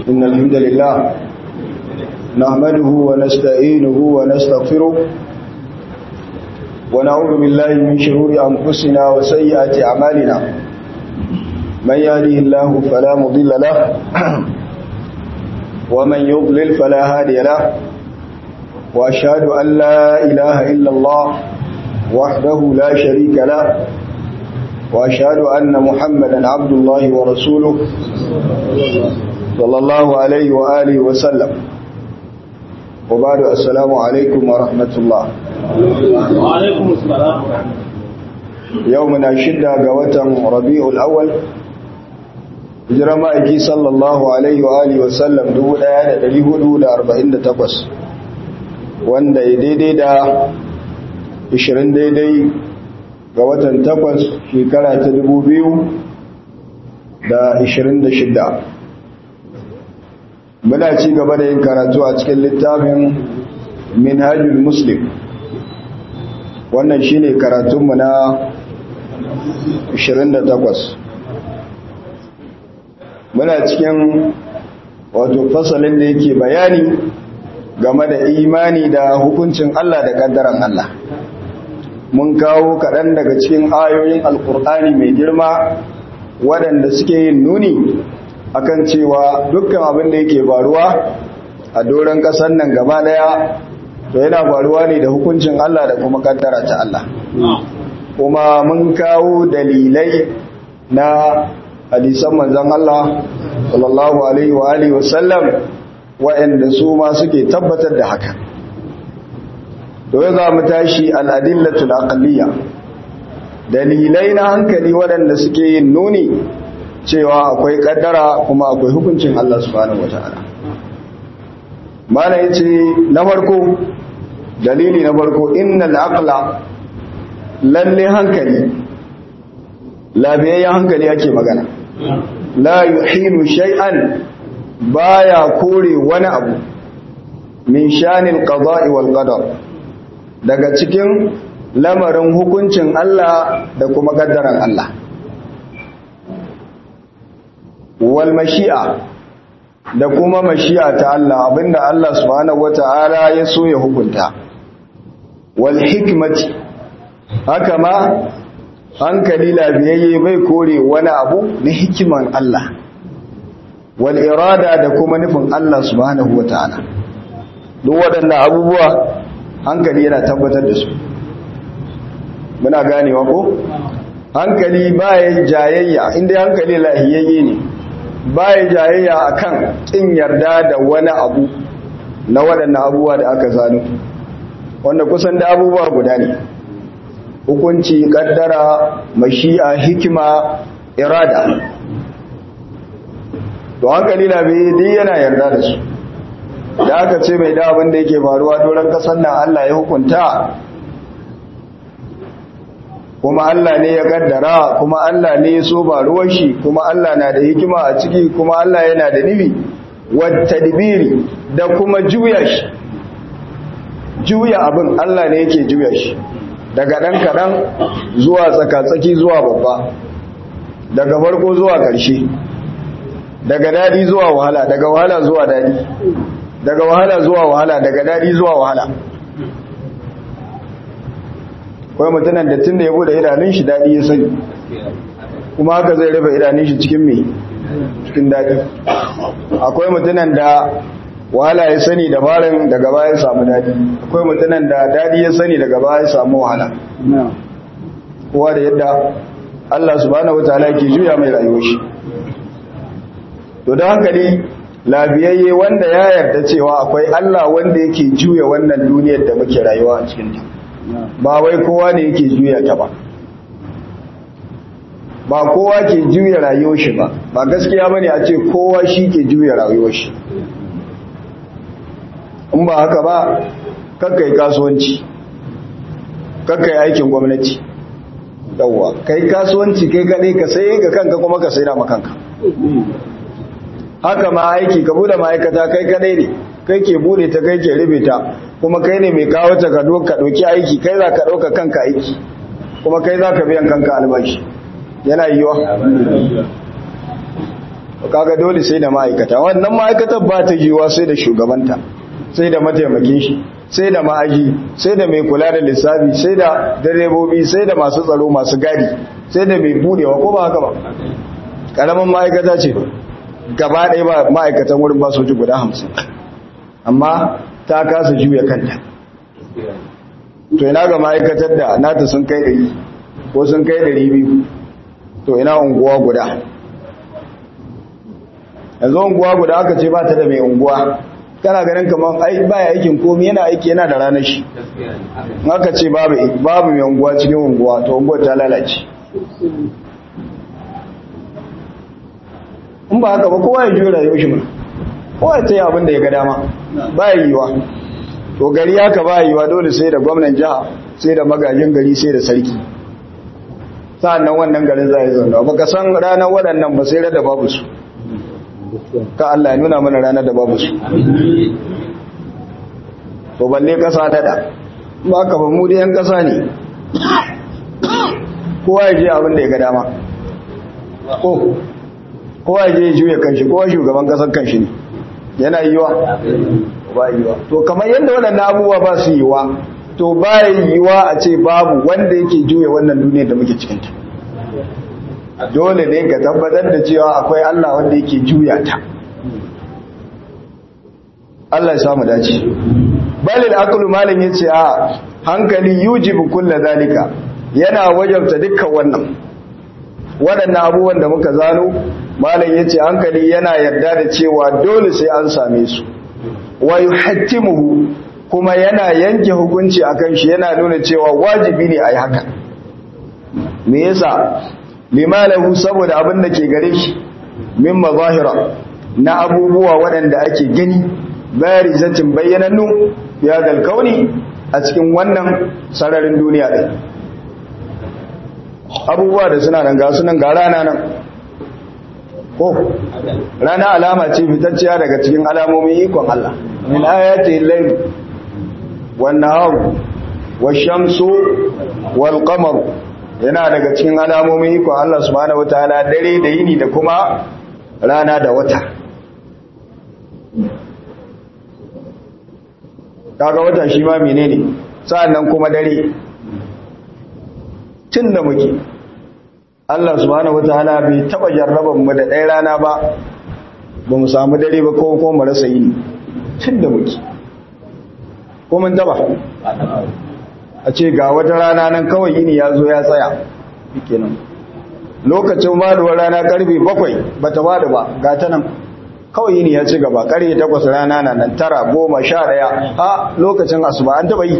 إن الحمد لله نحمده ونستعينه ونستغفره ونعوذ بالله من شرور أنفسنا وسيئات أعمالنا من يهده الله فلا مضل له ومن يضلل فلا هادي له وأشهد أن لا إله إلا الله وحده لا شريك له وأشهد أن محمدا عبد الله ورسوله صلى الله عليه وآله وسلم وبعد السلام عليكم ورحمة الله وعليكم السلام يومنا شدة قوة ربيع الأول hijirar ma'aiki sallallahu alaihi wa alihi wasallam 1448 wanda ya daidai da 20 daidai ga watan 8 shekara ta 2026 muna ci gaba da yin karatu a cikin littafin minhajul muslim wannan shine karatunmu na 28 muna cikin wato fasalin da yake bayani game da imani da hukuncin Allah da kaddaran Allah mun kawo kaɗan daga cikin ayoyin alkur'ani mai girma waɗanda suke yin nuni akan cewa dukkan abin da yake faruwa a doron ƙasar nan gaba ɗaya to yana faruwa ne da hukuncin Allah da kuma kaddara ta Allah kuma mun kawo dalilai na hadisan manzan Allah sallallahu alaihi wa alihi wasallam waɗanda su ma suke tabbatar da haka to ya za mu tashi al'adillatul aqliya dalilai na hankali waɗanda suke yin nuni cewa akwai kaddara kuma akwai hukuncin Allah subhanahu wataala mana yace na farko dalili na farko innal aqla lalle hankali labiyayyen hankali ake magana la yuhilu shay'an baya kore wani abu min shanil qada'i wal qadar daga cikin lamarin hukuncin Allah da kuma kaddaran Allah wal mashi'a da kuma mashi'a ta Allah abinda Allah subhanahu wata'ala ya so ya hukunta wal hikmati haka ma hankali labiyayye bai kore wani abu na hikiman Allah wal irada da kuma nufin Allah subhanahu wata'ala duk waɗannan abubuwa hankali yana tabbatar da su muna ganewa ko hankali baya jayayya inda hankali lahiyayye ne baya jayayya akan kin yarda da wani abu na waɗannan abubuwa da aka zano wanda kusan da abubuwa guda ne hukunci kaddara mashi'a hikima irada to hankali na bai dai yana yarda da su da aka ce mai da abin da yake faruwa doron kasar nan Allah ya hukunta kuma Allah ne ya kaddara kuma Allah ne ya so ruwan shi kuma Allah na da hikima a ciki kuma Allah yana da nibi wata dibiri da kuma juya shi juya abin Allah ne yake juya shi daga ɗan kaɗan zuwa tsakatsaki zuwa babba daga farko zuwa ƙarshe daga daɗi zuwa wahala daga wahala zuwa daɗi daga wahala zuwa wahala daga daɗi zuwa wahala kawai mutanen da tun da ya bude idanun shi daɗi ya sani kuma haka zai rufe idanun shi cikin mai cikin daɗi akwai mutanen da wahala ya sani da farin daga baya ya samu daɗi akwai mutanen da daɗi ya sani daga baya ya samu wahala kowa da yadda Allah subhanahu wataala ke juya mai rayuwar shi to da hankali labiyayye wanda ya yarda cewa akwai Allah wanda yake juya wannan duniyar da muke rayuwa a cikin ta ba wai kowa ne yake juya ta ba ba kowa ke juya rayuwar shi ba ba gaskiya bane a ce kowa shi ke juya rayuwar shi in ba haka ba kakkai kasuwanci kakkai aikin gwamnati yawwa kai kasuwanci kai kadai ka sai ga kanka kuma ka sai da kanka haka ma aiki ka bude ma'aikata kai kadai ne kai ke bude ta kai ke rufe ta kuma kai ne mai kawo ta ka ɗauki aiki kai za ka ɗauka kanka aiki kuma kai za ka biyan kanka albashi yana yiwa kaga dole sai da ma'aikata wannan ma'aikatar ba ta yiwa sai da shugabanta sai da mataimakin shi sai da ma'aji sai da mai kula da lissafi sai da direbobi sai da masu tsaro masu gadi sai da mai budewa ko ba haka ba karamin ma'aikata ce gaba ɗaya ba ma'aikatan wurin ba soji guda hamsin amma ta kasa juya kanta to ina ga ma'aikatar da nata sun kai ɗari ko sun kai ɗari biyu to ina unguwa guda yanzu unguwa guda aka ce ba ta da mai unguwa kana ganin kamar ai baya aikin komi yana aiki yana da ranar shi aka ce babu babu mai unguwa cikin unguwa to unguwar ta lalace in ba haka ba kowa ya jura yau shi mana kowa ta yi abin da ya ga dama ba yiwa to gari haka ba yiwa dole sai da gwamnan jiha sai da magajin gari sai da sarki sa'annan wannan garin za a yi zaune ba ka san ranar waɗannan ba sai rada babu su ka Allah ya nuna mana ranar da babu su to balle kasa dada ba ka ba mu da yan kasa ne kowa ya je abin da ya ga dama ko kowa ya je ya juya kanshi kowa shugaban kasar kanshi ne yana yiwa ba yiwa to kamar yadda waɗannan abubuwa ba su yiwa to ba yiwa a ce babu wanda yake juya wannan duniyar da muke cikinta dole ne ka tabbatar da cewa akwai Allah wanda yake juya ta Allah ya samu dace balil aqlu malam yace a hankali yujibu kullu zalika yana wajabta dukkan wannan waɗannan abubuwan da muka zano malam yace hankali yana yarda da cewa dole sai an same su wa yuhattimuhu kuma yana yanke hukunci akan shi yana nuna cewa wajibi ne ayi haka me yasa limalahu saboda abin da ke gare shi min mazahira na abubuwa waɗanda ake gani barizatin bayyanannu ya dalkauni a cikin wannan sararin duniya ɗin abubuwa da suna nan ga sunan ga rana nan ko rana alama ce fitacciya daga cikin alamomin ikon Allah min ayati layl wan nahar wash-shamsu wal qamar yana daga cikin alamomin ikon Allah subhanahu wataala dare da yini da kuma rana da wata kaga wata shi ma menene sa'annan kuma dare tun da muke Allah subhanahu wataala bai taba jarraban mu da ɗaya rana ba ba mu samu dare ba ko ko mu rasa yini tun da muke ko mun taba a ce ga wata rana nan kawai yini ya zo ya tsaya kenan lokacin maduwar rana karfe bakwai bata bada ba ga ta nan kawai yini ya ci gaba karfe takwas rana na nan tara goma sha ɗaya a lokacin asuba an taɓa yi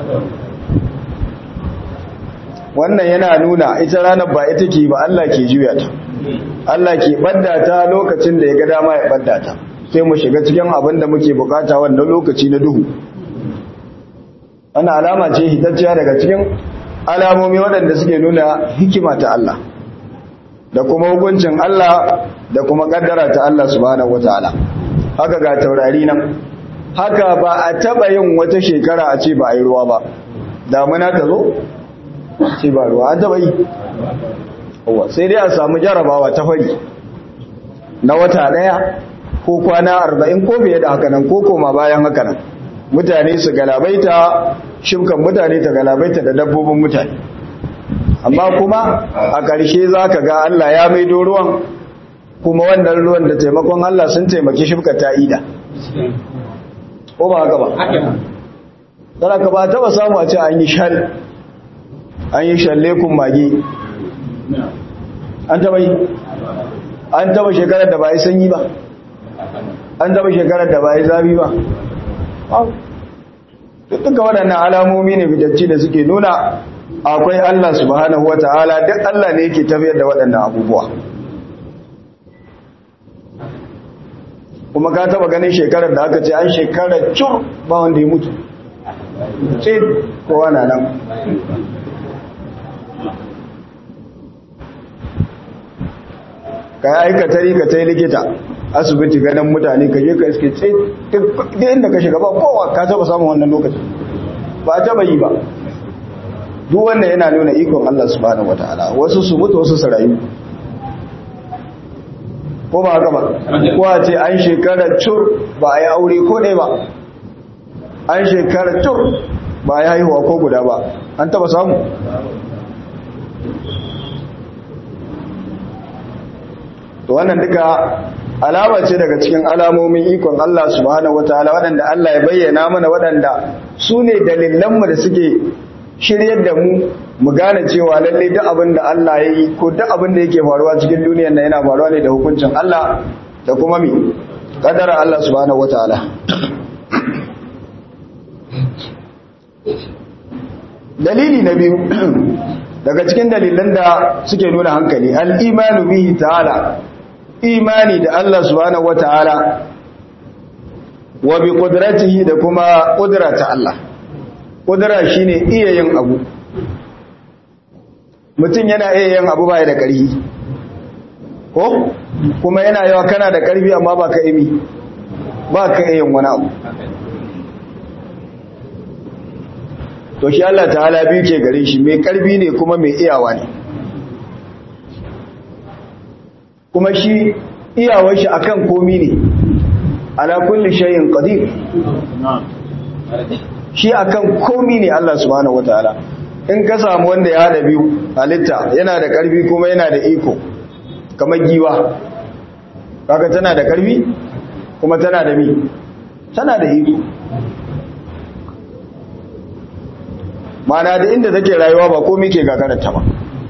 wannan yana nuna ita ranar ba ita ke ba Allah ke juya ta Allah ke ɓadda ta lokacin da ya ga dama ya ɓadda ta sai mu shiga cikin abin da muke bukata wannan lokaci na duhu wannan alama ce hitacciya daga cikin alamomi waɗanda suke nuna hikima ta Allah da kuma hukuncin Allah da kuma kaddara ta Allah subhanahu wataala haka ga taurari nan haka ba a taba yin wata shekara a ce ba a yi ruwa ba damuna ta zo ce ba ruwa an taba yi sai dai a samu jarabawa ta fari na wata daya ko kwana arba'in ko fiye da haka nan ko koma bayan haka nan mutane su galabaita shimkan mutane ta galabaita da dabbobin mutane amma kuma a ƙarshe za ka ga Allah ya maido ruwan kuma wannan ruwan da taimakon Allah sun taimaki shimka ta ida ko ba haka ba tsara ka ba taba samu a ce an yi shal an yi shalle kun mage an taba yi an taba shekarar da ba yi sanyi ba an taba shekarar da ba yi zafi ba duka waɗannan alamomi ne fitacci da suke nuna akwai Allah subhanahu wa ta'ala duk Allah ne yake tafiyar da waɗannan abubuwa kuma ka taba ganin shekarar da aka ce an shekarar cur ba wanda ya mutu sai kowa na nan ka yi aikatari ka ta yi likita asibiti ganin mutane ka je ka iske sai duk inda ka shiga ba kowa ka taba samun wannan lokacin ba a taba yi ba duk wannan yana nuna ikon Allah subhanahu wataala wasu su mutu wasu su rayu ko ba haka ba ko a ce an shekara cur ba a yi aure ko ɗaya ba an shekara cur ba a yi haihuwa ko guda ba an taba samu to wannan duka alama ce daga cikin alamomin ikon Allah subhanahu wataala waɗanda Allah ya bayyana mana waɗanda su ne dalilanmu da suke shiryar da mu mu gane cewa lalle duk abin da Allah ya yi ko duk abin da yake faruwa cikin duniyar nan yana faruwa ne da hukuncin Allah da kuma mi kadara Allah subhanahu wataala dalili na biyu daga cikin dalilan da suke nuna hankali al-imanu bihi ta'ala imani da Allah subhanahu wata'ala wa bi qudratihi da kuma qudrata Allah qudra shine iya yin abu mutum yana iya yin abu baya da ƙarfi ko kuma yana yawa kana da ƙarfi amma ba ka imi ba ka iya yin wani abu to shi Allah ta'ala biyu ke gare shi mai ƙarfi ne kuma mai iyawa ne kuma shi iyawar shi akan komi ne ala kulli shay'in qadir shi akan komi ne Allah subhanahu wataala in ka samu wanda ya hada biyu halitta yana da karfi kuma yana da iko kamar giwa kaga tana da karfi kuma tana da mi tana da iko mana da inda take rayuwa ba komai ke gagararta ba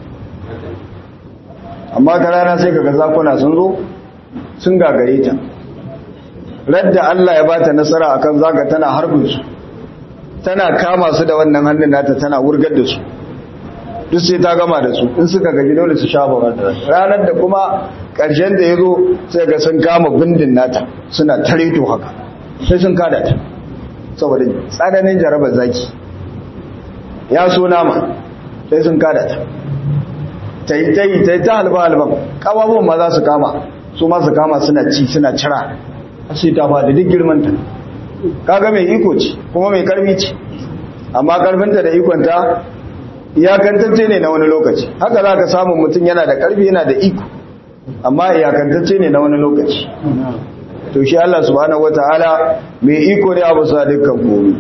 amma ta rana sai kaga zakuna sun zo sun gagare ta radda Allah ya bata nasara akan zaka tana harbin su tana kama su da wannan hannun nata tana wurgar da su duk sai ta gama da su in suka gaji dole su shafa ranar da kuma ƙarshen da ya zo sai ga sun kama bindin nata suna tareto haka sai sun kada ta saboda tsananin jarabar zaki ya so nama sai sun kada ta ta yi ta yi ta yi ta halba halban ƙababin ma za su kama su ma su kama suna ci suna cira sai ta faɗi duk girmanta kaga mai iko ce kuma mai karfi ce amma karfinta da ikonta iyakantacce ne na wani lokaci haka za ka samun mutum yana da karfi yana da iko amma iyakantacce ne na wani lokaci to shi Allah subhanahu wataala mai iko ne abu sa dukkan komai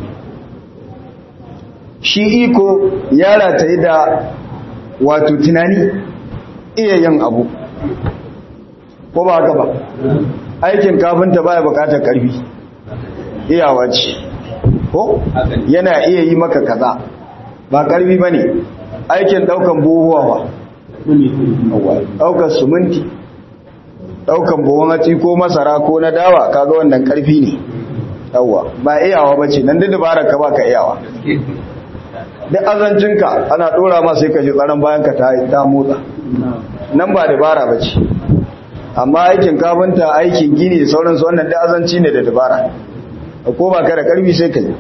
shi iko ya rataye da wato tunani iya yin abu ko ba haka ba aikin kafinta baya bukatar karfi iyawa ce ko yana iya yi maka kaza ba karfi ba ne aikin daukan buhuwa ba daukan suminti daukan buhun hatsi ko masara ko na dawa kaga wannan karfi ne yawa ba iyawa ba ce nan da dabarar ka baka iyawa duk azancinka ana dora ma sai ka ji tsaron bayan ka ta motsa nan ba dabara ba ce amma aikin kafinta aikin gini da sauransu wannan da azanci ne da dabara ko ba ka da karfi sai ka yi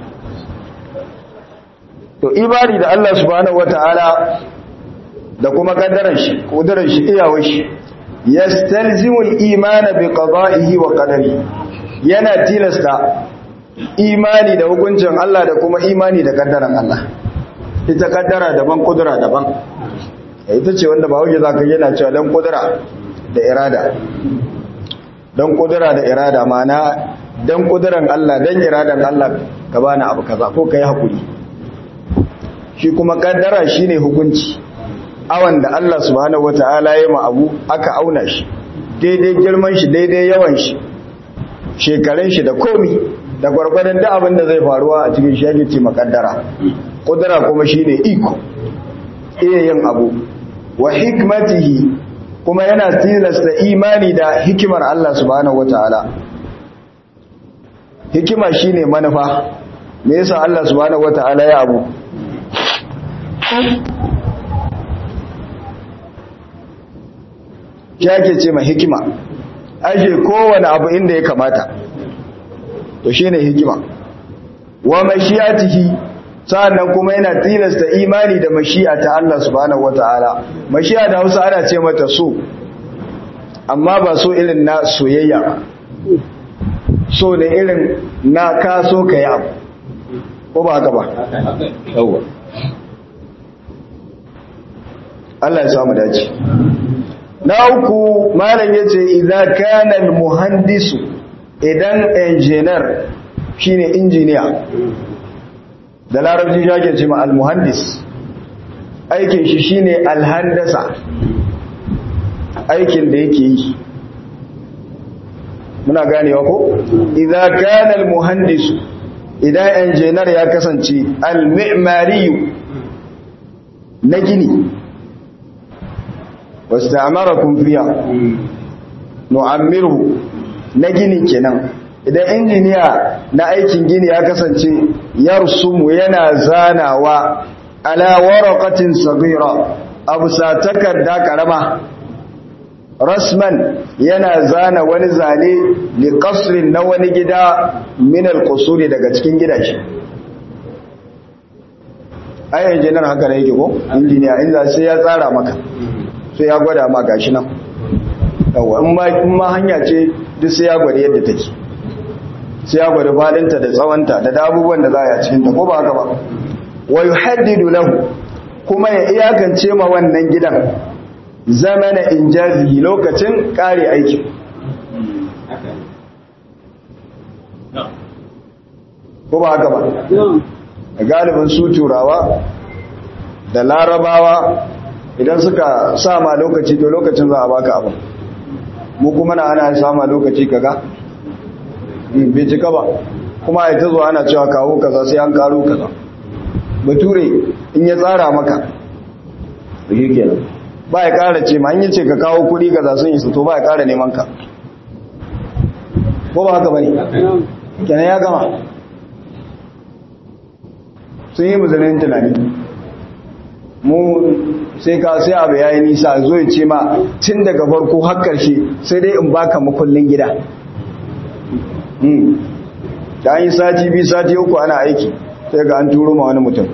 to ibari da Allah subhanahu wataala da kuma kaddaran shi kudurar shi iyawar shi yastalzimul iman bi qada'ihi wa qadari yana tilasta imani da hukuncin Allah da kuma imani da kaddaran Allah ita kaddara daban kudura daban ita ce wanda ba wuce zaka yana cewa dan kudura da irada dan kudura da irada mana dan kuduran Allah dan iradan Allah ka bani abu kaza ko kai hakuri shi kuma kaddara shine hukunci awan da Allah subhanahu wataala ya ma abu aka auna shi daidai girman shi daidai yawan shi shekarun shi da komi da gwargwadon da abin da zai faruwa a cikin shi yake ce makaddara kudura kuma shine iko iya yin abu wa hikmatihi kuma yana tilasta imani da hikimar Allah subhanahu wataala hikima shine manufa me yasa Allah subhanahu wataala ya abu yake ce ma hikima aje kowane abu inda ya kamata to shine hikima wa mashiyatihi sa'annan kuma yana tilasta imani da mashi'a ta Allah subhanahu wataala mashi'a da Hausa ana ce mata so amma ba so irin na soyayya ba so ne irin na ka so ka yi abu ko ba haka ba yawwa Allah ya samu dace na uku malam yace idza kana al muhandisu idan engineer shine injiniya da larabci shake ce ma al muhandis aikin shi shine al handasa aikin da yake yi muna ganewa ko idza kana al muhandisu idan engineer ya kasance al mi'mari na gini wasta'amarakum fiha nu'ammiruhu na gini kenan idan injiniya na aikin gini ya kasance yarsumu yana zanawa ala waraqatin saghira abu sa takarda karama rasman yana zana wani zane li qasrin na wani gida min al-qusuri daga cikin gidaje ai injiniyar haka ne yake ko injiniya inda sai ya tsara maka sai ya gwada ma gashi nan yawa in ma in ma hanya ce duk sai ya gwada yadda take sai ya gwada fadinta da tsawonta da abubuwan da za a yi cikin ta ko ba haka ba wa yuhaddidu lahu kuma ya iyakance ma wannan gidan zamana injazi lokacin kare aiki ko ba haka ba galibin su turawa da larabawa idan suka sama lokaci to lokacin za a baka abin mu kuma na ana sama lokaci kaga bai cika ba kuma a ta zuwa ana cewa kawo kaza sai an karo kaza bature in ya tsara maka da shi kenan ba ya kara ce ma an yi ce ka kawo kudi kaza sun yi su to ba ya kara neman ka ko ba haka bane kenan ya gama sun yi musulun tunani mu sai ka sai abu yayi nisa zo ya ce ma tun daga farko har karshe sai dai in baka makullin gida da an yi sati biyu sati uku ana aiki sai ga an turo ma wani mutum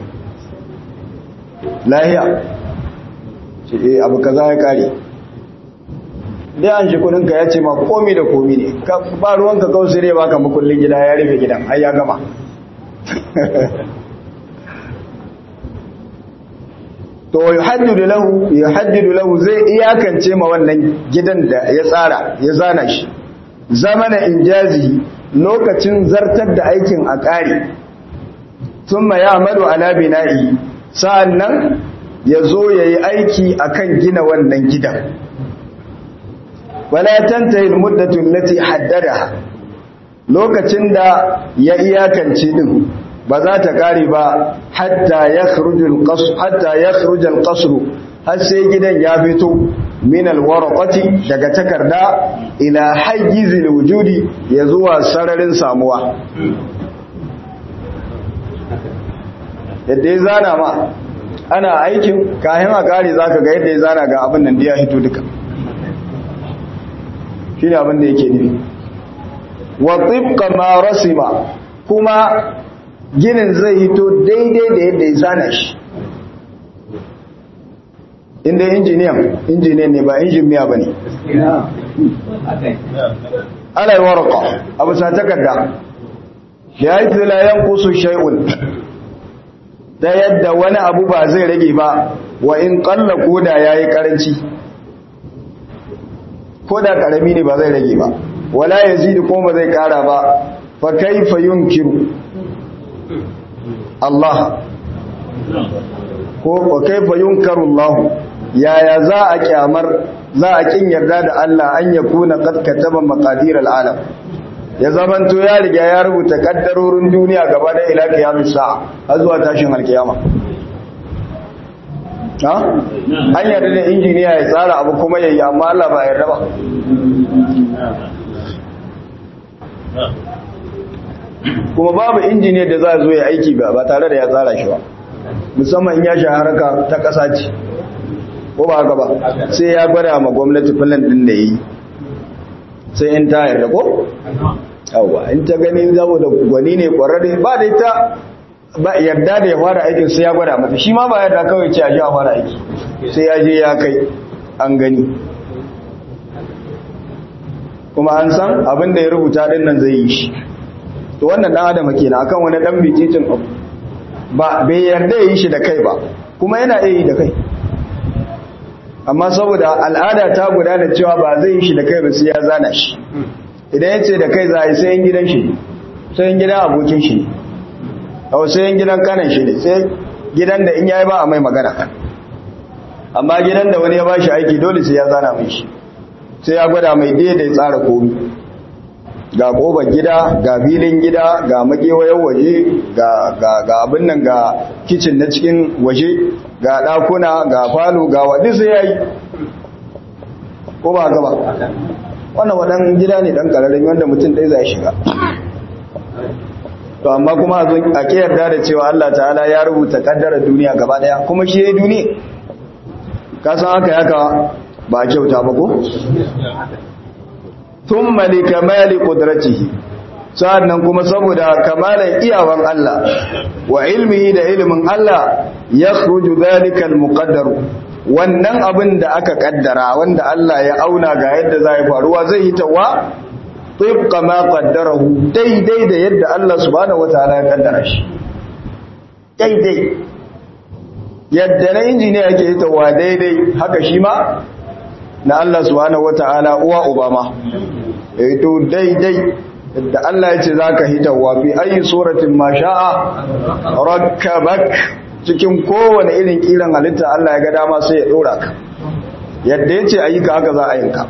lahiya ce eh abu kaza ya kare dai an shi kudinka ya ce ma komi da komi ne ba ruwanka kawai sai dai baka makullin gida ya rufe gidan har ya gama to yuhaddidu lahu yuhaddidu lahu zai iyakance ma wannan gidan da ya tsara ya zana shi zamana injazi lokacin zartar da aikin a ƙari thumma ya'malu ala bina'i sa'annan yazo yayi aiki akan gina wannan gidan wala tantahi almuddatu allati haddadaha lokacin da ya iyakance din ba za ta kare ba hatta ya khurujul qasr hatta ya khurujul qasr har sai gidan ya fito min alwarqati daga takarda ila hayyizil wujudi ya zuwa sararin samuwa yadda ya zana ma ana aikin kayan a kare zaka ga yadda ya zana ga abin nan da ya hito duka shine abin da yake nufi wa tibqa ma rasima kuma ginin zai hito daidai da yadda ya zana shi inda injiniyan injiniyan ne ba injiniya ba ne alal warqa abu sa takarda da ya yi filayen kusu shai'un ta yadda wani abu ba zai rage ba wa in kalla koda ya yi karanci koda karami ne ba zai rage ba wala ya zidi kuma zai kara ba fa kaifa yunkiru Allah ko wa kaifa yunkaru Allah yaya za a kyamar za a kin yarda da Allah an ya kuna qad kataba maqadir al-alam ya zamanto ya riga ya rubuta kaddarorin duniya gaba da ila qiyamis sa'a har zuwa tashin alkiyama ha an yarda da injiniya ya tsara abu kuma yayi amma Allah ba yarda ba kuma babu injiniyar da za a zo ya aiki ba ba tare da ya tsara shi ba musamman in ya shahararka ta ƙasa ce ko ba haka ba sai ya gwada ma gwamnati filan ɗin da yi sai in ta yarda ko? yawwa in ta gani zabo da gwani ne ƙwararre ba da ita ba yarda da ya fara aikin sai ya gwada mata shi ma ba yarda kawai ce a ji a fara aiki sai ya je ya kai an gani kuma an san abin da ya rubuta ɗin nan zai yi shi to wannan dan adam kenan akan wani dan bititin abu ba bai yarda yi shi da kai ba kuma yana iya yi da kai amma saboda al'ada ta gudana cewa ba zai yi shi da kai ba sai ya zana shi idan ya ce da kai za a yi sayan gidan shi sai yin gidan abokin shi a sai yin gidan kanan shi ne sai gidan da in yayi ba a mai magana amma gidan da wani ya ba shi aiki dole sai ya zana mai shi sai ya gwada mai daidai tsara komi ga ƙobar gida ga filin gida ga makewayen waje ga abin nan ga kicin na cikin waje ga ɗakuna ga falo ga wadda sai ya yi ko ba gaba wannan waɗan gida ne ɗan ƙararren wanda mutum ɗaya zai shiga to amma kuma a ke yarda da cewa Allah ta'ala ya rubuta ƙaddarar duniya gaba ɗaya kuma shi ya yi duniya ka san haka yaka ba kyauta ba ko? thumma li kamali qudratihi sa'annan kuma saboda kamalan iyawan Allah wa ilmihi da ilmin Allah yakhruju dhalika almuqaddar wannan abin da aka kaddara wanda Allah ya auna ga yadda zai faruwa zai yi tawa tibqa ma qaddarahu daidai da yadda Allah subhanahu wataala ya kaddara shi daidai yadda na injiniya yake yi tawa daidai haka shi ma na Allah subhanahu wata'ala uwa obama eh to daidai da Allah ya ce zaka hitawa fi ayi suratin ma sha'a rakkabak cikin kowane irin kiran halitta Allah ya ga dama sai ya dora ka yadda yace ayi ka haka za a yinka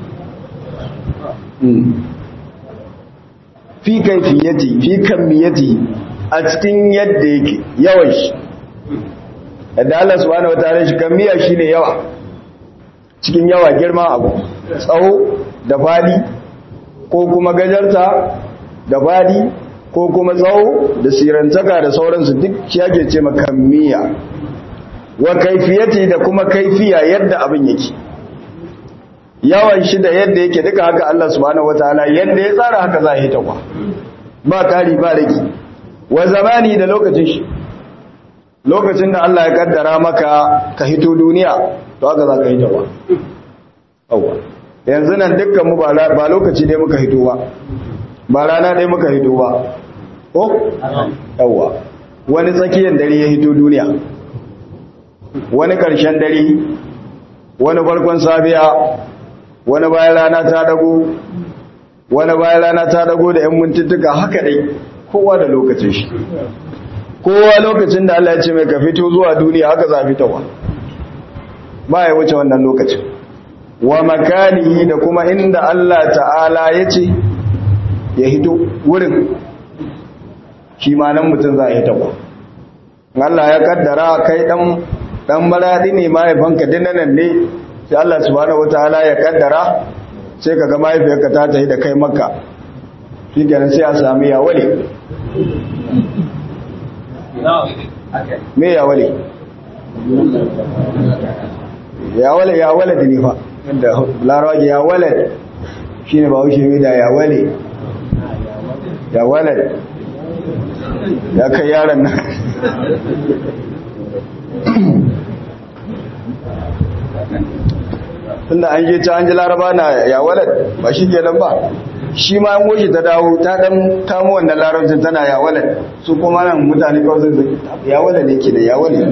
fi kaifiyati fi kamiyati a cikin yadda yake yawan shi yadda Allah subhanahu wata'ala shi kamiya shine yawa cikin yawa girma abu tsawo da fadi ko kuma gajarta da fadi ko kuma tsawo da sirantaka da sauransu duk shi ake ce makammiya wa kaifiyati da kuma kaifiya yadda abin yake yawan shi da yadda yake duka haka Allah subhanahu wataala yadda ya tsara haka za a yi takwa ba kari ba rage wa zamani da lokacin shi lokacin da Allah ya kaddara maka ka hito duniya to haka za ka hito ba auwa yanzu nan dukkan mu ba lokaci dai muka hito ba ba rana dai muka hito ba ko auwa wani tsakiyar dare ya hito duniya wani ƙarshen dare wani farkon safiya wani bayan rana ta dago wani bayan rana ta dago da 'yan mintuttuka haka dai kowa da lokacin shi kowa lokacin da Allah ya ce mai ka fito zuwa duniya haka za fitowa ba ya wuce wannan lokacin wa makanihi da kuma inda Allah ta'ala ya ce ya hito wurin shi ma nan mutum za a hito ba Allah ya kaddara kai dan dan maradi ne mahaifanka dinanan ne sai Allah subhanahu wataala ya kaddara sai kaga mahaifiyarka ta tafi da kai makka shi kenan sai a sami ya wale me ya wale ya wale ya wale da nifa da larawa ya wale shi ne ba wuce mai da ya wale ya wale ya kai yaran nan tunda an je ta an ji laraba na ya wale ba shi ke nan ba shi ma an goshi ta dawo ta dan kamo wannan larabcin tana ya wale su kuma nan mutane kawai zai ya wale ne ke da ya wale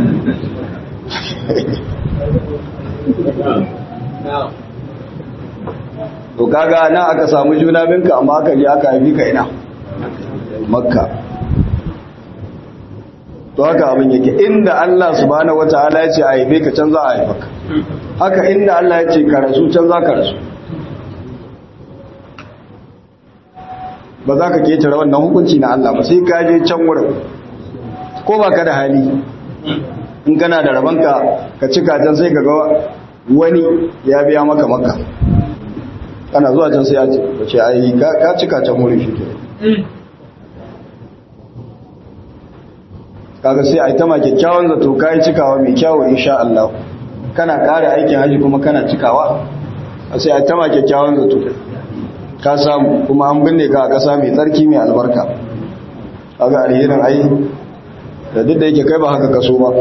to kaga nan aka samu juna binka amma aka je aka haifi ka ina makka to haka abin yake inda Allah subhanahu wataala ya ce a haife ka can za a haifa ka haka inda Allah ya ce ka rasu can za ka rasu ba za ka ketare wannan hukunci na Allah ba sai ka je can wurin ko ba ka da hali in kana da rabanka ka cika can sai ka ga wani ya biya maka maka kana zuwa can sai ya ce ai ka cika can wurin shi ke kaga sai ai ta ma kyakkyawan zato kai cikawa mai kyawu insha Allah kana kare aikin haji kuma kana cikawa sai ai ta ma kyakkyawan zato ka samu kuma an binne ka a ƙasa mai tsarki mai albarka kaga alherin ai da duk da yake kai ba haka kaso ba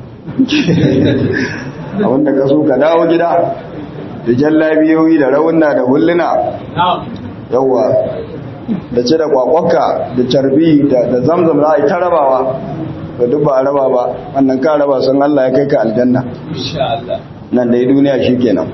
abinda kaso ka dawo gida da jallabiyoyi da raunna da hulluna yawa da ce da kwakwakka da carbi da zamzam za a yi ta rabawa da duk ba a raba ba wannan ka raba sun Allah ya kai ka aljanna nan da duniya shi kenan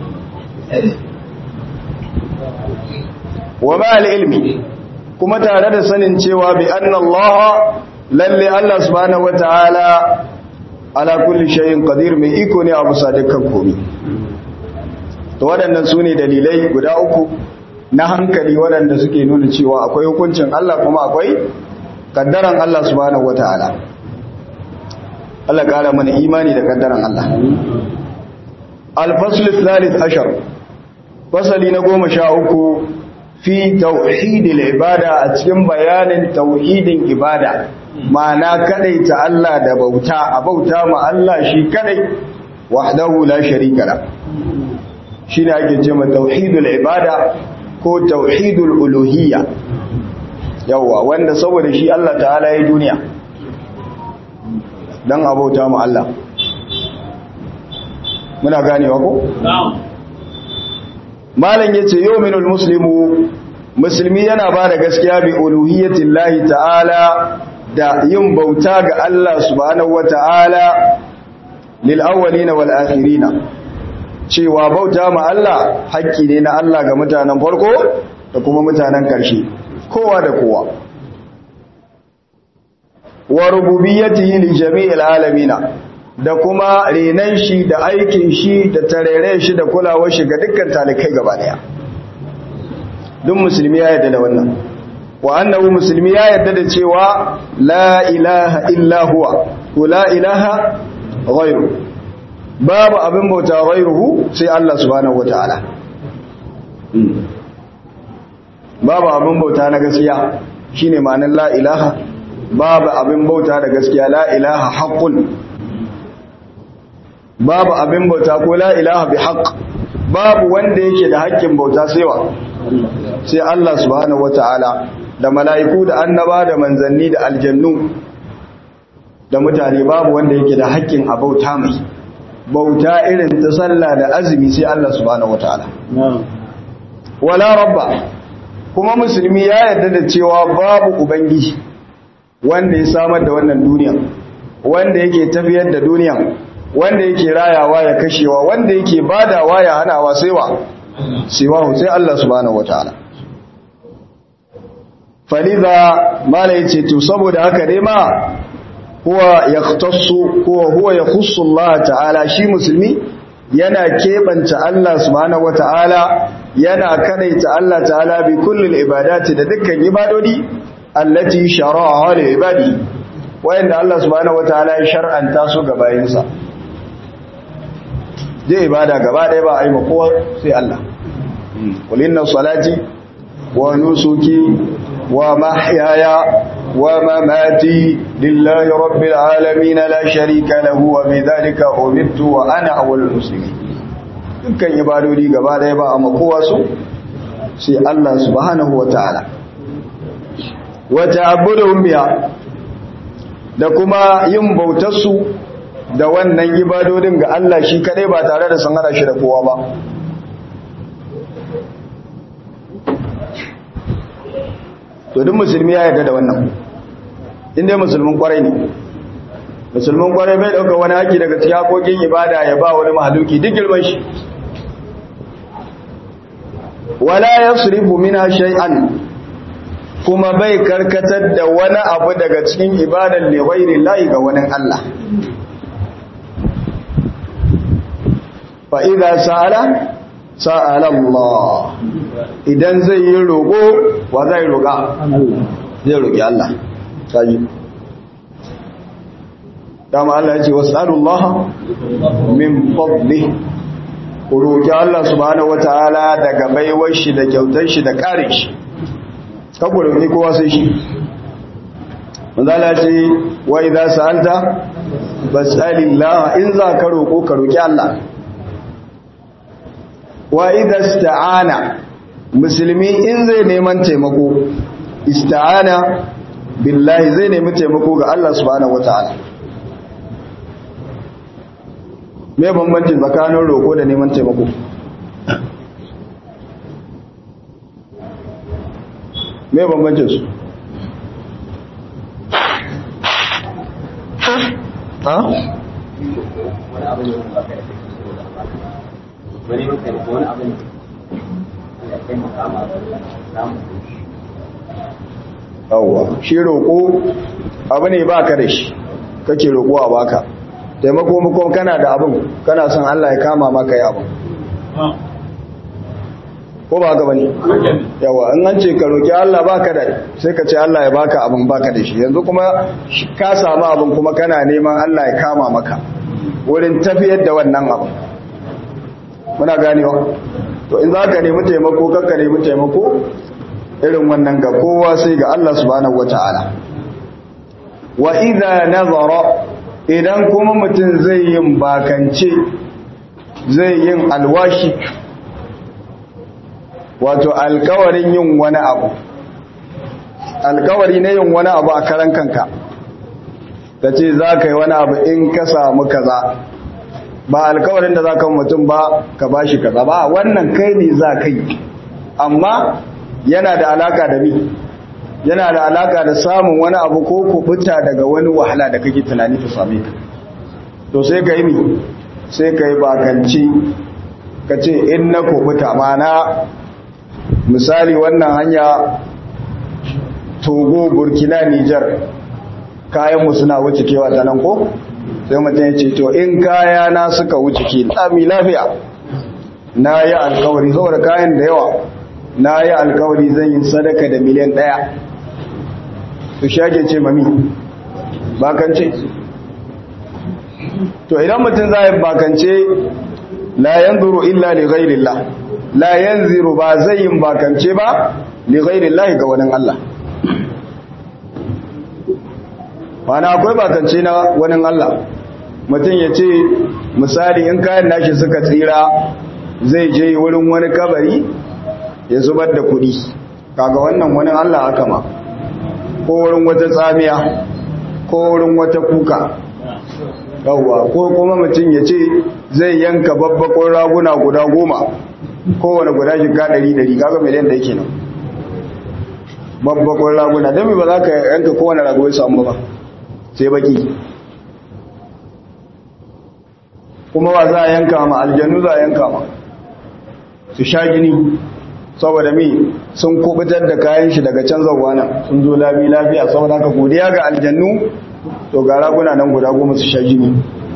wa ma'al ilmi kuma tare da sanin cewa bi anna Allah lalle Allah subhanahu wataala ala kulli shay'in qadir mai iko ne a bisa dukkan komai to waɗannan su ne dalilai guda uku na hankali waɗanda suke nuna cewa akwai hukuncin Allah kuma akwai kaddaran Allah subhanahu wataala Allah ƙara mana imani da kaddaran Allah al-fasl al-thalith ashar fasali na goma sha uku fi tauhidil ibada a cikin bayanin tauhidin ibada ma'ana kadaita Allah da bauta a bauta ma Allah shi kadai wahdahu la sharika la shine ake cewa tauhidul ibada ko tauhidul uluhiyya yawa wanda saboda shi Allah ta'ala ya duniya dan abauta ma Allah muna ganewa ko na'am malam yace yu'minul muslimu musulmi yana ba da gaskiya bi uluhiyyatillahi ta'ala da yin bauta ga Allah subhanahu wata'ala lil awwalina wal akhirina cewa bauta ma Allah haƙƙi ne na Allah ga mutanen farko da kuma mutanen ƙarshe kowa da kowa wa rububiyyatihi li jami'il alamina da kuma renan shi da aikin shi da tarere shi da kulawar shi ga dukkan talikai gaba daya duk musulmi ya yarda da wannan wa annahu musulmi ya yarda da cewa la ilaha illa huwa ko la ilaha ghairu babu abin bauta ghairuhu sai Allah subhanahu wataala babu abin bauta na gaskiya shine ma'anar la ilaha babu abin bauta da gaskiya la ilaha haqqun babu abin bauta ko la ilaha bi haqq babu wanda yake da haƙƙin bauta sai wa sai Allah subhanahu wataala da mala'iku da annaba da manzanni da aljannu da mutane babu wanda yake da haƙƙin a bauta mai bauta irin ta sallah da azumi sai Allah subhanahu wataala wala rabba kuma musulmi ya yarda da cewa babu ubangiji wanda ya samar da wannan duniya wanda yake tafiyar da duniya wanda yake rayawa ya kashewa wanda yake badawa ya hanawa sai wa siwahu sai Allah subhanahu wataala faliza mala yace to saboda haka dai ma huwa yahtassu huwa huwa yakhussu Allah ta'ala shi musulmi yana kebanta Allah subhanahu wataala yana kadaita Allah ta'ala bi kullil ibadati da dukkan ibadodi allati shara'a li ibadi wayanda Allah subhanahu wataala ya shar'anta su ga bayinsa zai ibada gaba ɗaya ba a yi makowa sai Allah qul inna salati wa nusuki wa mahyaya wa mamati lillahi rabbil alamin la sharika lahu wa bidhalika umirtu wa ana awwalul muslimin dukkan ibadodi gaba ɗaya ba a makowa su sai Allah subhanahu wataala wa ta'abbuduhum biha da kuma yin bautarsu da wannan ibadodin ga Allah shi kadai ba tare da sun hada shi da kowa ba to duk musulmi ya yarda da wannan inda musulmin kwarai ne musulmin kwarai bai dauka wani haki daga cikin hakokin ibada ya ba wani mahaluki duk girman shi wala yasrifu minha shay'an kuma bai karkatar da wani abu daga cikin ibadan li ghairi llahi ga wani Allah fa idza sa'ala sa'ala Allah idan zai yi roƙo wa zai roƙa zai roƙi Allah sai dama Allah ya ce was'alullah min fadli ku roƙi Allah subhanahu wataala daga baiwar shi da kyautar shi da ƙarin shi kaku roƙi kowa sai shi manzala ce wa idza sa'alta fas'alillah in za ka roƙo ka roƙi Allah wa idza ista'ana musulmi in zai neman taimako ista'ana billahi zai nemi taimako ga Allah subhanahu wataala me bambanci tsakanin roƙo da neman taimako me bambancin su ha wani maka da wani abin da kai makama samu yawwa shi roƙo abu ne baka da shi kake roƙo a baka taimako makon kana da abin kana son Allah ya kama maka yi abin ko ba gaba ne yawa in an ce ka roƙi Allah baka da sai ka ce Allah ya baka abin baka da shi yanzu kuma ka samu abin kuma kana neman Allah ya kama maka wurin tafiyar da wannan abin muna ganewa to in za ka nemi taimako kakka nemi taimako irin wannan ga kowa sai ga Allah subhanahu wata'ala wa idza nazara idan kuma mutum zai yin bakance zai yin alwashi wato alkawarin yin wani abu alkawari na yin wani abu a karan kanka ta ce za ka yi wani abu in ka samu kaza ba alkawarin da za ka mutum ba ka ba shi kaza ba wannan kai ne za ka yi amma yana da alaka da mi yana da alaka da samun wani abu ko kubuta daga wani wahala da kake tunani ta same ka to sai ka yi mi sai ka yi bakanci ka ce in na kubuta mana misali wannan hanya togo burkina nijar kayanmu suna wuce kewa ta nan ko sai mutum ya ce to in kaya na suka wuce ke tsami lafiya na yi alkawari saboda kayan da yawa na yi alkawari zan yi sadaka da miliyan ɗaya su shage ce mami bakance to idan mutum za yi bakance la yanzuru illa li ghairillah la yanziru ba zai yin bakance ba li ghairillah ga wani Allah mana akwai bakance na wani Allah mutum ya ce misali in kayan nashi suka tsira zai je wurin wani kabari ya zubar da kudi kaga wannan wani Allah aka ma ko wurin wata tsamiya ko wurin wata kuka yawwa ko kuma mutum ya ce zai yanka babbakon raguna guda goma kowane guda shiga ɗari ɗari kaga miliyan da yake nan babbakon raguna don ba za ka yanka kowane rago ya samu ba sai baki kuma ba za a yanka ma aljanu za a yanka ma su sha gini saboda mi sun kubutar da kayan shi daga can zauwa nan sun zo labi lafiya saboda haka godiya ga aljannu to ga raguna nan guda goma su sha jini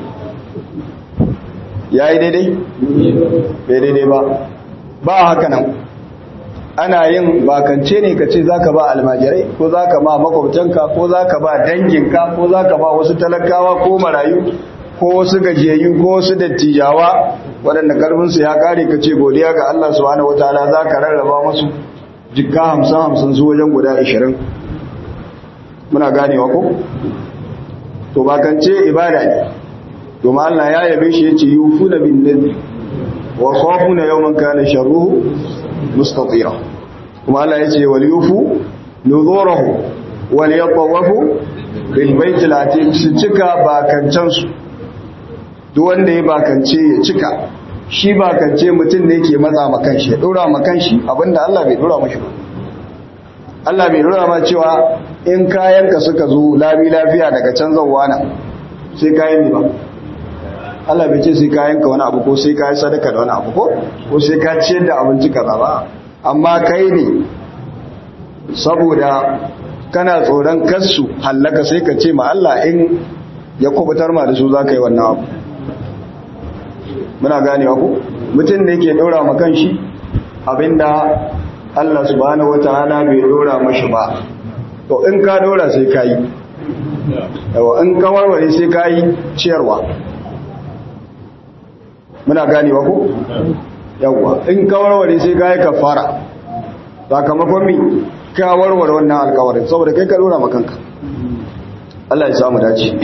ya yi daidai? bai daidai ba ba haka nan ana yin bakance ne ka ce za ka ba almajirai ko za ka ba makwabtanka ko za ka ba danginka ko za ka ba wasu talakawa ko marayu ko wasu gajiyayyu ko wasu dattijawa waɗanda ƙarfinsu ya ƙare ka ce godiya ga Allah subhanahu wataala za ka rarraba masu jikka hamsin hamsin su wajen guda ashirin muna ganewa ko to bakance ibada ne domin Allah ya yabe shi yace yufuna bin nadri wa khafuna yawman kana sharruhu mustatira kuma Allah yace wal yufu nuzurahu wal yatawafu bil baitil atiq su cika bakancan su duk wanda ya bakance ya cika shi bakance mutum ne ke matsa makan shi ya dora makan shi abinda Allah bai dora mashi ba Allah bai dora ma cewa in kayanka suka zo labi lafiya daga can zauwa nan sai kayan ne ba Allah bai ce sai kayanka wani abu ko sai kayan sadaka da wani abu ko ko sai ka ciyar da abinci kaza ba amma kai ne saboda kana tsoron kansu hallaka sai ka ce ma Allah in ya kubutar ma da su za ka yi wannan abu muna ganewa ku mutum da yake ɗora ma kan shi abinda Allah subhanahu wataala bai ɗora mashi ba to in ka ɗora sai ka yi yawa in ka warware sai ka yi ciyarwa muna ganewa ku yawa in ka warware sai ka yi kafara sakamakon mi ka warware wannan alkawarin saboda kai ka ɗora ma kanka Allah ya samu dace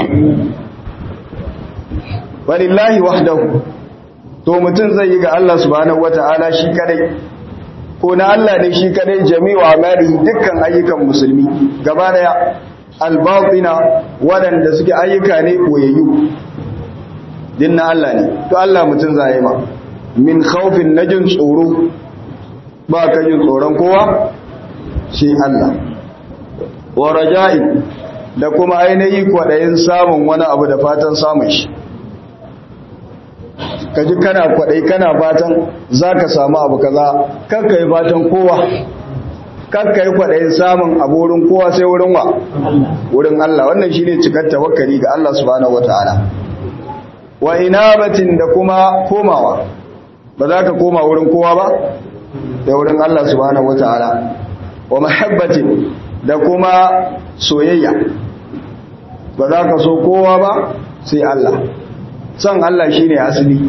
walillahi wahdahu to mutum zai yi ga Allah subhanahu wata'ala shi kadai ko na Allah ne shi kadai jami'u amali dukkan ayyukan musulmi gaba daya albatina waɗanda suke ayyuka ne koyayyu din na Allah ne to Allah mutum zai ma min khawfin najin tsoro ba ka jin tsoron kowa shi Allah wa raja'in da kuma ainihi kwaɗayin samun wani abu da fatan samun shi ka ji kana kwaɗai kana fatan za ka samu abu kaza kan ka yi fatan kowa kan ka yi kwaɗayin samun abu wurin kowa sai wurin wa wurin Allah wannan shine cikar tawakkali ga Allah subhanahu wataala wa inabatin da kuma komawa ba za ka koma wurin kowa ba da wurin Allah subhanahu wataala wa mahabbatin da kuma soyayya ba za ka so kowa ba sai Allah son Allah shine asali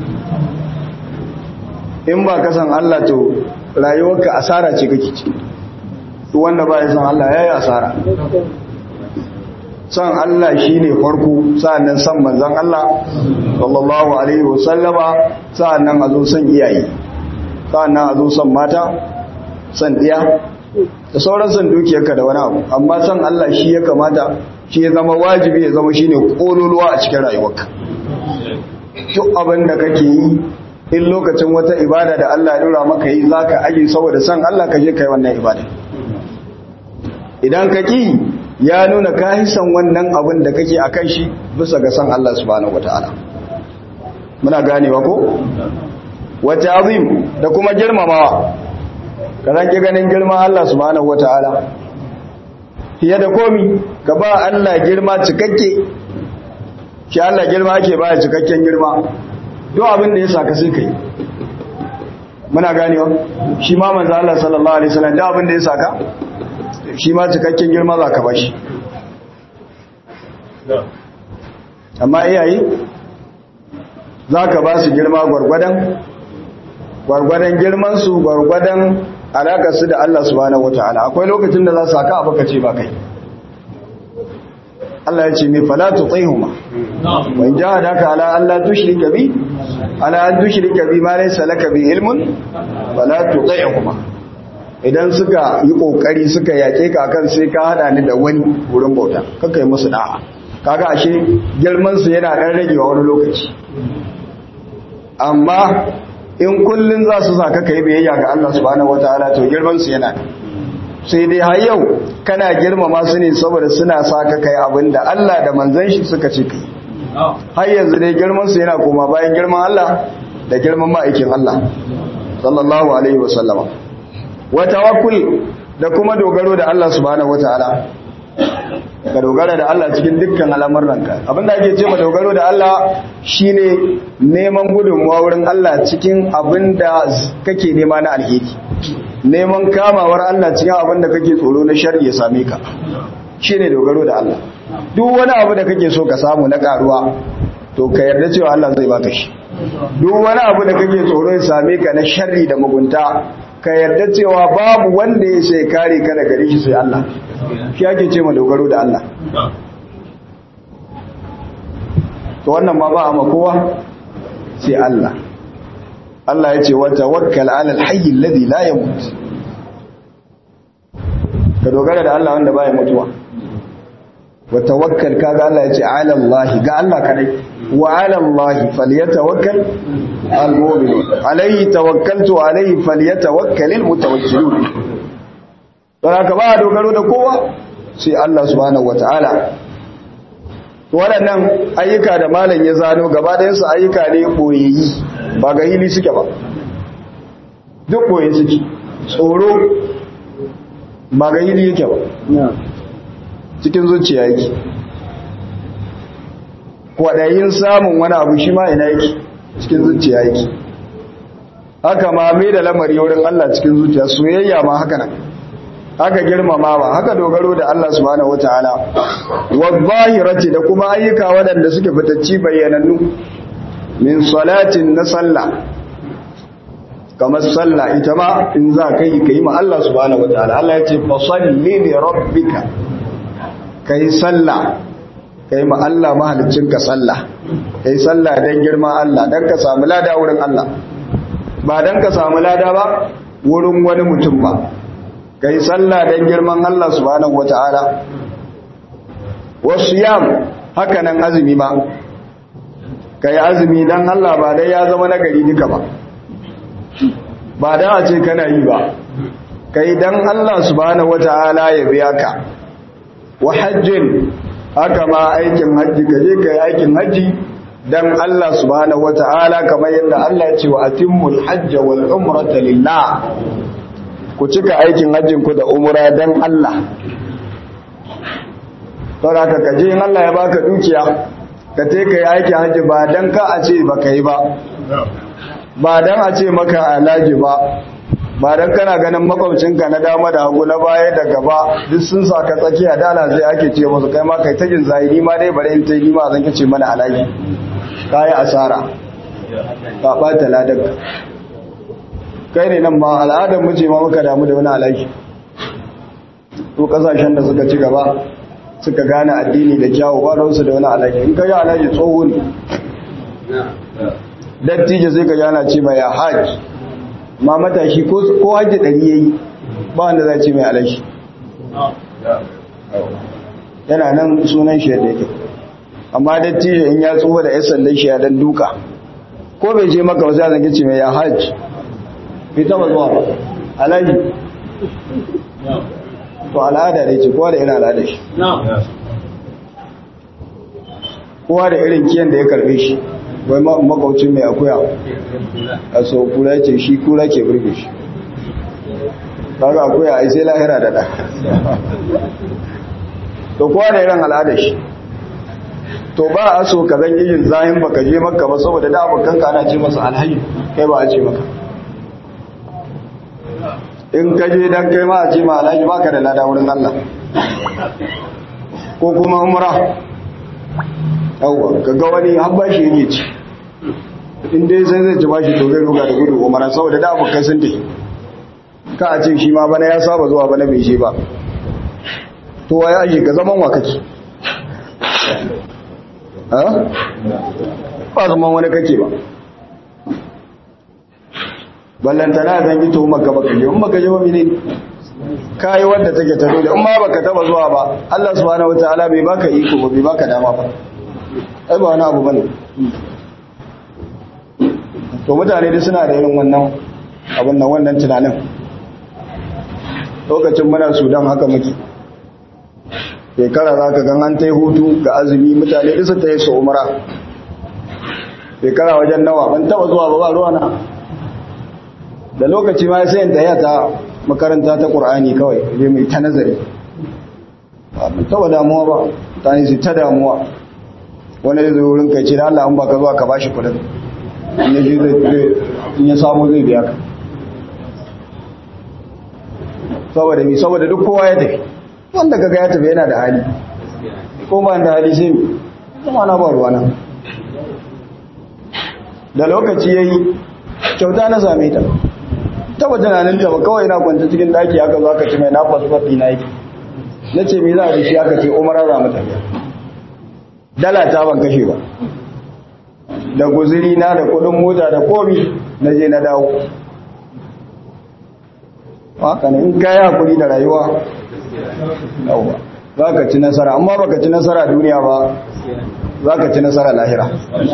in ba ka san Allah to rayuwarka asara ce kake ci wanda ba ya san Allah yayi asara son Allah shine farko sa'annan san manzon Allah sallallahu alaihi wasallama sa'annan a zo son iyaye sa'annan a zo son mata son diya da sauran son dukiyarka da wani abu amma son Allah shi ya kamata shi ya zama wajibi ya zama shine kololuwa a cikin rayuwarka duk abin da kake yi in lokacin wata ibada da Allah ya dora maka yi zaka aje saboda son Allah ka je kai wannan ibada idan ka ki ya nuna ka san wannan abin da kake akan shi bisa ga son Allah subhanahu wataala muna ganewa ko wata azim da kuma girmamawa ka zaki ganin girman Allah subhanahu wataala fiye da komi ka ba Allah girma cikakke shi Allah girma ake baya cikakken girma duk abin da ya saka sai kai muna ganewa shi ma manzo Allah sallallahu alaihi wasallam duk abin da ya saka shi ma cikakken girma za ka bashi amma iyaye za ka ba su girma gwargwadon gwargwadon girmansu gwargwadon alakarsu da Allah subhanahu wataala akwai lokacin da za su haka abu ka ce ba kai Allah ya ce mai fala tutaihuma wa in jahadaka ala an la tushrika bi ala an tushrika bi ma laysa laka bi ilmun fala tutaihuma idan suka yi kokari suka yake ka akan sai ka hada ni da wani wurin bauta kaka yi musu da'a kaga ashe girman su yana dan ragewa wani lokaci amma in kullun za su saka kai biyayya ga Allah subhanahu wataala to girman su yana sai dai har yau kana girmama su ne saboda suna saka kai abinda Allah da manzon shi suka ce kai har yanzu dai girman su yana koma bayan girman Allah da girman ma'aikin Allah sallallahu alaihi wasallama wa tawakkul da kuma dogaro da Allah subhanahu wataala ka dogara da Allah cikin dukkan al'amuranka abinda ake ce ma dogaro da Allah shine neman gudunmuwa wurin Allah cikin abinda kake nema na alheri neman kamawar Allah cikin abinda kake tsoro na sharri ya same ka shine dogaro da Allah duk wani abu da kake so ka samu na karuwa to ka yarda cewa Allah zai baka shi duk wani abu da kake tsoro ya same ka na sharri da mugunta ka yarda cewa babu wanda ya sai kare ka daga gare shi sai Allah shi ake ce ma dogaro da Allah to wannan ma ba a makowa sai Allah Allah ya ce wata wakkal alal hayyi alladhi la yamut ka dogara da Allah wanda baya mutuwa wa tawakkal kaga Allah ya ce ala Allah ga Allah kadai wa ala Allah falyatawakkal al-mu'minun alayhi tawakkaltu alayhi falyatawakkalul mutawakkilun don haka ba dogaro da kowa sai Allah subhanahu wataala waɗannan ayyuka da malam ya zano gaba ɗayansu ayyuka ne ɓoyayi ba ga hili suke ba duk ɓoye suke tsoro ba ga hili yake ba cikin zuciya yake kwaɗayin samun wani abu shi ma ina yake cikin zuciya yake haka ma mai da lamari wurin Allah cikin zuciya soyayya ma haka nan haka girmamawa haka dogaro da Allah subhanahu wataala wadh-dhahirati da kuma ayyuka waɗanda suke fitacci bayyanannu min salatin na sallah kamar sallah ita ma in za ka yi kai ma Allah subhanahu wataala Allah ya ce fa salli li rabbika kai sallah kai ma Allah mahaliccinka sallah kai sallah dan girma Allah dan ka samu lada wurin Allah ba dan ka samu lada ba wurin wani mutum ba kai sallah dan girman Allah subhanahu wata'ala wasiyam haka nan azumi ma kai azumi dan Allah ba dai ya zama nagari duka ba ba da a ce kana yi ba kai dan Allah subhanahu wata'ala ya biya ka wa hajjin haka ma aikin hajji kaje kai aikin hajji dan Allah subhanahu wata'ala kamar yadda Allah ya ce wa atimmul hajja wal umrata lillah ku cika aikin hajjin ku da umra dan Allah saboda ka kaje in Allah ya baka dukiya ka te kai aikin hajji ba dan ka a ce baka yi ba ba dan a ce maka alaji ba ba dan kana ganin makwabcinka na dama da hagu na baya da gaba duk sun saka tsakiya dala zai ake ce musu kai ma kai ta jin zahiri ma dai bare in ta yi ma zan kace mana alaji kai asara ka bata ladan kai ne nan ma al'adar mu ce ma muka damu da wani alaji to kasashen da suka ci gaba suka gane addini da kyawu ba da wasu da wani alaji in ka yi alaji tsoho ne dattijo sai ka jana ce mai ya haji ma matashi ko hajji ɗari ya yi ba wanda za ce mai alashi yana nan sunan shi yadda yake amma dattijo in ya tsoho da ya sallai shi ya dan duka ko bai je maka wasu zan ce mai ya haji bai taba zuwa ba alaji to al'ada ne ce kowa da irin al'ada shi kowa da irin kiyan da ya karbe shi wai makwaucin mai akuya a so kura ce shi kura ke burge shi kaga akuya ai sai lahira da da to kowa da irin al'ada shi to ba a so ka zan yin zahin baka je maka ba saboda da abokan ka ana ce masa alhaji kai ba a ce maka in ka je dan kai ma a ce ma alhaji baka da lada wurin Allah ko kuma umra yawwa kaga wani har bashi yake ci in dai sai zai ci bashi to zai ruga da gudu umara saboda da abokai sun tafi ka a ce shi ma bana ya saba zuwa bana bai je ba to waye ake ka zaman wa kake ha ba zaman wani kake ba ballantana zan yi tuhumar ka baka je in baka je ba mene kayi wanda take ta dole in ma baka taba zuwa ba Allah subhanahu wataala bai baka iko ba bai baka dama ba ai ba wani abu bane to mutane dai suna da irin wannan abin nan wannan tunanin lokacin muna Sudan haka muke shekara za ka gan an ta hutu ga azumi mutane isa ta yi su umara shekara wajen nawa ban taba zuwa ba ba ruwa na da lokaci ma sai ta yata makaranta ta ƙur'ani kawai je mai ta nazari ba taba damuwa ba ta ne su ta damuwa wani zai zo wurin kai ce da Allah an baka zuwa ka bashi kudin in ya je zai in ya samu zai biya ka saboda mi saboda duk kowa ya tafi wanda kaga ya tafi yana da hali ko ba da hali sai mi kuma na ba ruwa nan da lokaci yayi kyauta na same ta taba tunanin ta ba kawai na kwanta cikin daki aka zo aka ce mai na passport ɗina yake na ce me za a shi aka ce umara za mu tafiya dala ta ban kashe ba da guziri na da kudin mota da komi na je na dawo haka ne in kayi hakuri da rayuwa yauwa za ka ci nasara amma baka ci nasara duniya ba za ka ci nasara lahira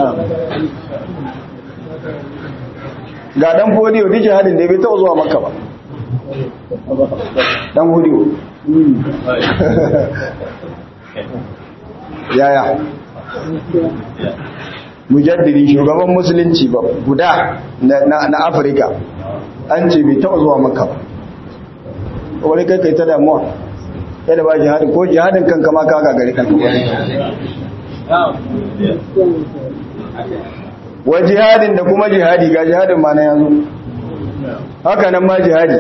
ga dan fodiyo duk jihadin da bai taɓa zuwa maka ba dan fodiyo yaya mujaddidi shugaban musulunci ba guda na afirka an ce bai taɓa zuwa maka ba wani kai kai ta damuwa kai da ba jihadin ko jihadin kanka ma kaga gari kanka ba wa jihadin da kuma jihadi ga jihadin ma na yanzu haka nan ma jihadi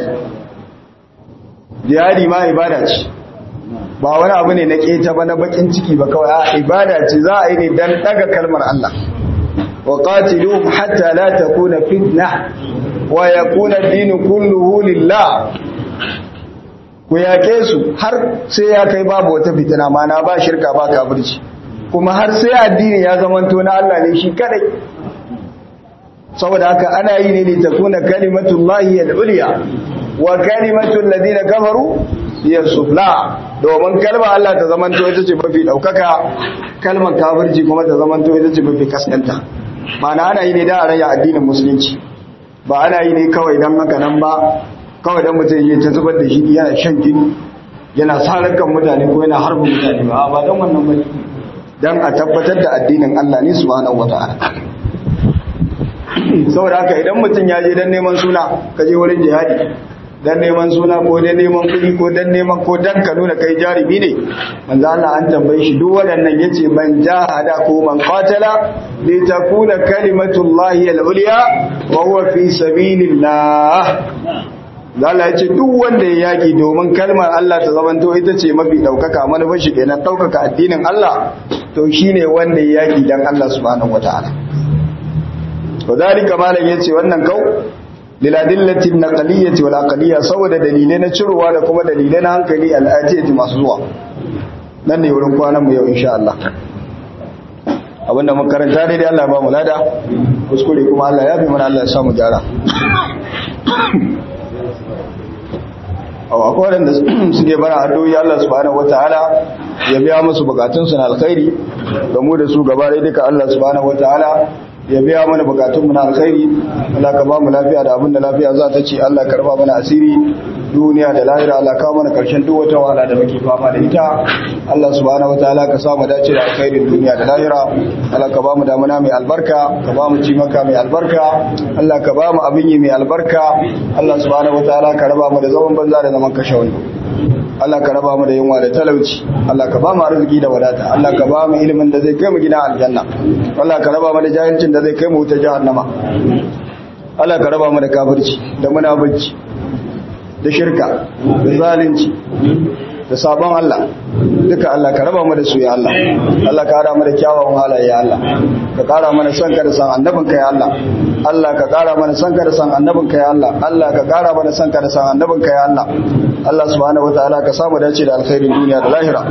jihadi ma ibada ce ba wani abu ne na keta ba na bakin ciki ba kawai a ibada ce za a yi ne dan daga kalmar Allah wa qatiluhum hatta la takuna fitna wa yakuna ad-din kulluhu lillah ku yake su har sai ya kai babu wata fitina ma na ba shirka ba kafirci kuma har sai addini ya zamanto na Allah ne shi kadai saboda haka ana yi ne ne ta kuna kalimatullahi al-ulya wa kalimatul ladina kafaru hiya sufla domin kalmar Allah ta zamanto ita ce mafi daukaka kalmar kafirci kuma ta zamanto ita ce mafi kaskanta ma'ana ana yi ne da a raya addinin musulunci ba ana yi ne kawai dan haka nan ba kawai dan mutum ya ta zubar da shi yana shan jini yana sarar kan mutane ko yana harbin mutane ba ba dan wannan bane dan a tabbatar da addinin Allah ne subhanahu wataala saboda haka idan mutum ya je dan neman suna ka je wurin jihadi dan neman suna ko dan neman kuɗi ko dan neman ko dan ka nuna kai jarumi ne manzo Allah an tambaye shi duk waɗannan yace man jahada ko man qatala li takuna kalimatullahi al-ulya wa huwa fi sabilillah Allah ya ce duk wanda ya yaki domin kalmar Allah ta zamanto ita ce mafi daukaka manufar shi kenan daukaka addinin Allah to shine wanda ya yaki dan Allah subhanahu wataala to dalika malam yace wannan kau liladillatin naqliyyati wal aqliyya saboda dalilai na cirowa da kuma dalilai na hankali al'atiyati masu zuwa nan ne wurin kwanan mu yau insha Allah abinda mun karanta dai Allah ya ba mu lada kuskure kuma Allah ya fi mana Allah ya samu gyara akwai waɗanda suke bara addu'o'i Allah subhanahu wataala ya biya musu bukatunsu na alkhairi da mu da su gaba ɗaya duka Allah subhanahu wataala ya biya mana bukatunmu na alkhairi Allah ka ba mu lafiya da abin da lafiya za ta ce Allah karba mana asiri duniya da lahira Allah ka mana karshen duk wata wahala da muke fama da ita Allah subhanahu wataala ka sa mu dace da alkhairin duniya da lahira Allah ka ba mu damuna mai albarka ka ba mu cimaka mai albarka Allah ka ba mu abin yi mai albarka Allah subhanahu wataala ka raba mu da zaman banza da zaman kashe wani Allah ka raba mu da yunwa da talauci Allah ka ba mu arziki da wadata Allah ka ba mu ilimin da zai kai mu gina aljanna Allah ka raba mu da jahilcin da zai kai mu wuta jahannama Allah ka raba mu da kafirci da munafici da shirka da zalunci da sabon Allah duka Allah ka raba mu da su ya Allah Allah ka hada mu da kyawawan halaye ya Allah ka kara mana son ka da san annabin ka ya Allah Allah ka kara mana son ka da san annabin ka ya Allah Allah ka kara mana son ka da san annabin ka ya Allah Allah subhanahu wataala ka samu dace da alkhairin duniya da lahira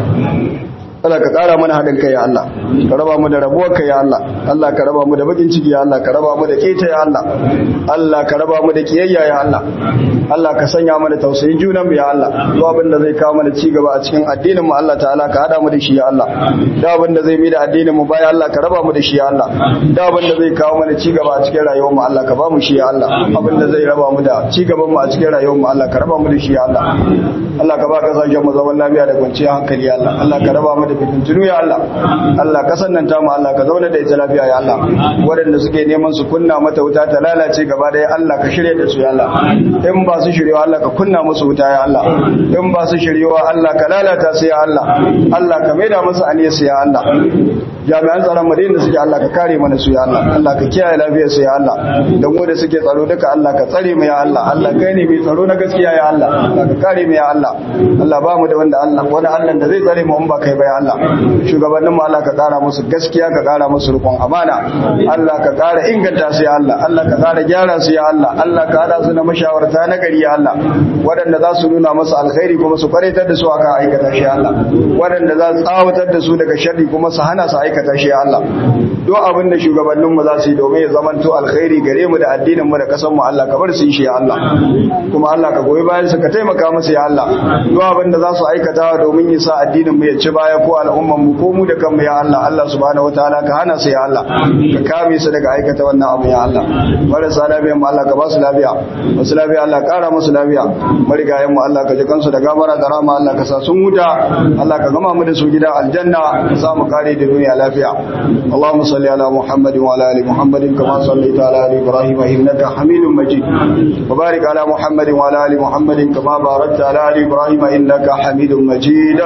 Allah ka ƙara mana haɗin kai ya Allah ka raba mu da rabuwar kai ya Allah Allah ka raba mu da bakin ciki ya Allah ka raba mu da keta ya Allah Allah ka raba mu da kiyayya ya Allah Allah ka sanya mana tausayin junan mu ya Allah duk abin da zai kawo mana ci gaba a cikin addinin mu Allah ta'ala ka hada mu da shi ya Allah duk abin da zai mi da addinin mu baya Allah ka raba mu da shi ya Allah duk abin da zai kawo mana ci gaba a cikin rayuwar mu Allah ka ba mu shi ya Allah abin da zai raba mu da ci gaban mu a cikin rayuwar mu Allah ka raba mu da shi ya Allah Allah ka ba kasashen mu zaman lafiya da kwanciyar hankali ya Allah Allah ka raba mu da fitintunu ya Allah Allah kasan nan tamu Allah ka zauna da ita lafiya ya Allah waɗanda suke neman su kunna mata wuta ta lalace gaba da Allah ka shirye da su ya Allah in ba su shiryewa Allah ka kunna musu wuta ya Allah in ba su shiryewa Allah ka lalata su ya Allah Allah ka maida musu aniyarsu ya Allah jami'an tsaron madina da suke Allah ka kare mana su ya Allah Allah ka kiyaye lafiyar su ya Allah da mu da suke tsaro duka Allah ka tsare mu ya Allah Allah kai ne mai tsaro na gaskiya ya Allah Allah ka kare mu ya Allah Allah ba mu da wanda Allah wani Allah da zai tsare mu in ba kai ba ya Allah shugabannin mu Allah ka kara musu gaskiya ka kara musu rukun amana Allah ka kara inganta su ya Allah Allah ka kara gyara su ya Allah Allah ka hada su na mashawarta na gari ya Allah waɗanda za su nuna musu alkhairi kuma su kwaritar da su akan aikata shi ya Allah waɗanda za su tsawatar da su daga sharri kuma su hana su aikata shi ya Allah duk abin da shugabannin mu za su yi domin ya zamanto alkhairi gare mu da addinin mu da kasan mu Allah ka bar su yi shi ya Allah kuma Allah ka goyi bayan su ka taimaka musu ya Allah duk abin da za su aikata domin ya sa addinin mu ya ci baya ko al'umman mu ko mu da kanmu ya Allah Allah subhanahu wataala ka hana su ya Allah ka kame su daga aikata wannan abu ya Allah marasa lafiya mu Allah ka ba su lafiya masu lafiya Allah kara musu lafiya marigayen mu Allah ka ji kansu da gamara da rama Allah ka sa sun huta Allah ka gama mu da su gidan aljanna ka sa mu kare da duniya lafiya Allahumma salli ala Muhammad wa ala ali Muhammad kama sallaita ala ali Ibrahim innaka Hamidum Majid wa barik ala Muhammad wa ala ali Muhammad kama barakta ala ali Ibrahim innaka Hamidum Majid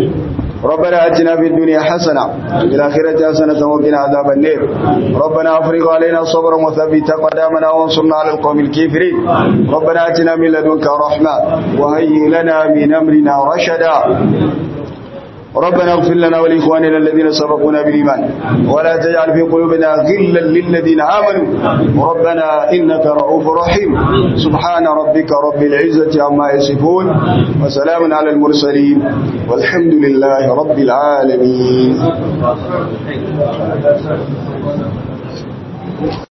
ربنا اتنا في الدنيا حسنه وفي الاخره حسنه وقنا عذاب النار ربنا افرغ علينا صبرا وثبت قدامنا وانصرنا على القوم الكافرين ربنا اتنا من لدنك رحمه وهيئ لنا من امرنا رشدا ربنا اغفر لنا ولإخواننا الذين سبقونا بالإيمان ولا تجعل في قلوبنا غلا للذين آمنوا ربنا إنك رؤوف رحيم سبحان ربك رب العزة عما يصفون وسلام على المرسلين والحمد لله رب العالمين